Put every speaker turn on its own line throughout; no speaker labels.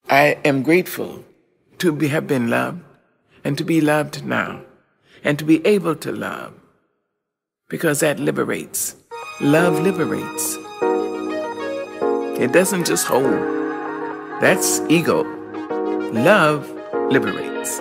I am grateful to be, have been loved and to be loved now and to be able to love because that liberates. Love liberates. It doesn't just hold. That's ego. Love liberates.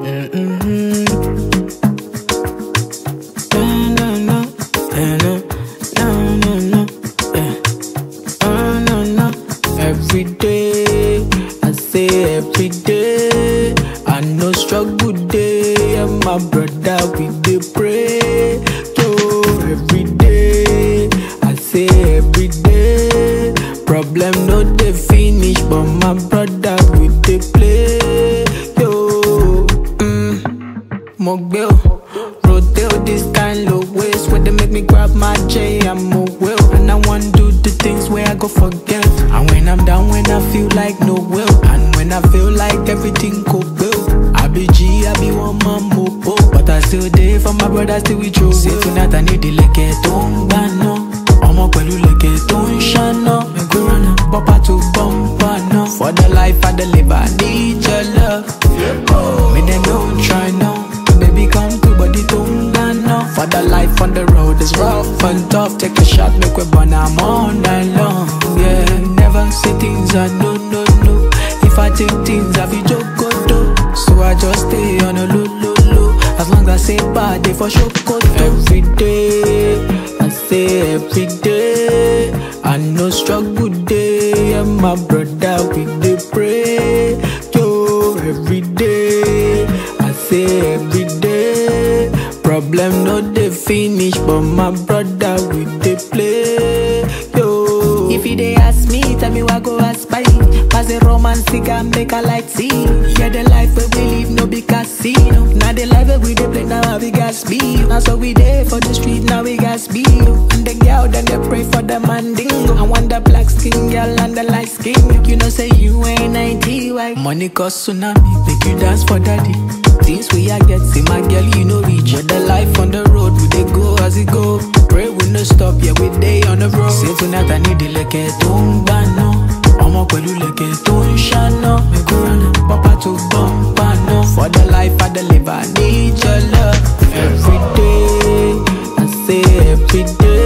Every day, I say every day, I know struggle day, and my brother we dey pray. Yo, every day, I say every day, problem no dey finish, but my brother we dey play. Yo, mm, mo gbé o, rotate this kind of ways where they make me grab my J, I'm a will, and I want do the things where I go forget. And when I'm down, when I feel like no will, and when I feel like everything go well, I be G, I be one man mopo, but I still there for my brother, still with you. Say tonight I need the leke tó ń gbà náà, ọmọ pẹ̀lú leke tó ń ṣáná, mẹ́kúrọ́nà, bọ́pá tó bọ́m̀bà náà. For the life I deliver, I need your love. Me them don't try now, baby come to body tó ń gbà náà. For the life on the road is rough and tough, take a shot, make we burn am all night long. Yeah, never say things I no no no. If I take things I be jogodo, so I just stay on a low low low. As long as I say bad, they for sure go every day. I say every day. I know struggle day, and my brother we dey pray. Yo, every day. I say every day. Problem no dey finish, but my brother we dey play. Yo, if you dey ask me, tell me what go ask by. Pass the romance cigar, make a light see. Yeah, the life where we live no be casino. Now the life where we dey play now we got speed. Now so we dey for the street, now we got speed. And the girl then they pray for the mandingo. I want the black skin girl and the light skin. You know say you ain't 90 white. Money cause tsunami, make you dance for daddy. Things we are get, see my girl, you know reach. With the life on the road, we dey go as it go. Pray we no stop, yeah we dey on the road. Say tonight I need the leke tó ń gbà náà. ọmọ pẹ̀lú leke tó ń ṣáná. mẹ́kúránà pápá tó bọ́m̀bà náà. For the life I deliver, I need your love. Every day, I say every day.